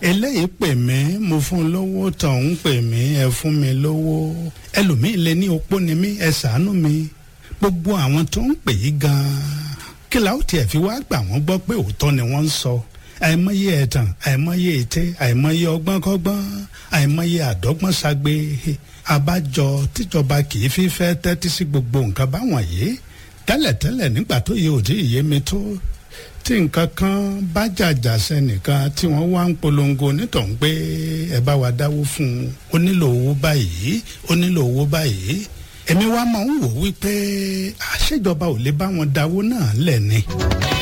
eléyìí pè mí mo fún un lówó tọ̀hún pè mí ẹ fún mi lówó ẹlòmíín lè ní opó ni mí ẹ ṣàánú mi gbogbo àwọn tó ń pè yí gan-an kí la ó tiẹ̀ fi wá gbà wọ́n gbọ́ pé òótọ́ ni wọ́n ń sọ àìmọye ẹ̀tàn àìmọye ète àìmọye ọgbọ́nkọ́gbọ́n àìmọye àdọ́gbọ́n ṣagbe abájọ tíjọba kì í fi fẹ́ tẹ́tí sí gbogbo nǹkan báwọn yìí tẹ́lẹ̀tẹ́lẹ̀ nígbà tó yẹ òdì ìyé mi tó tí nǹkan kan bá jàjà sẹ́nìkan tí wọ́n wá ń polongo nítorí pé ẹ bá wa dáwó fún un ó nílò owó báyìí ó nílò owó báyìí èmi wá máa ń wò wípé àṣejọba ò lè bá wọn dáwó náà lẹ̀ ni.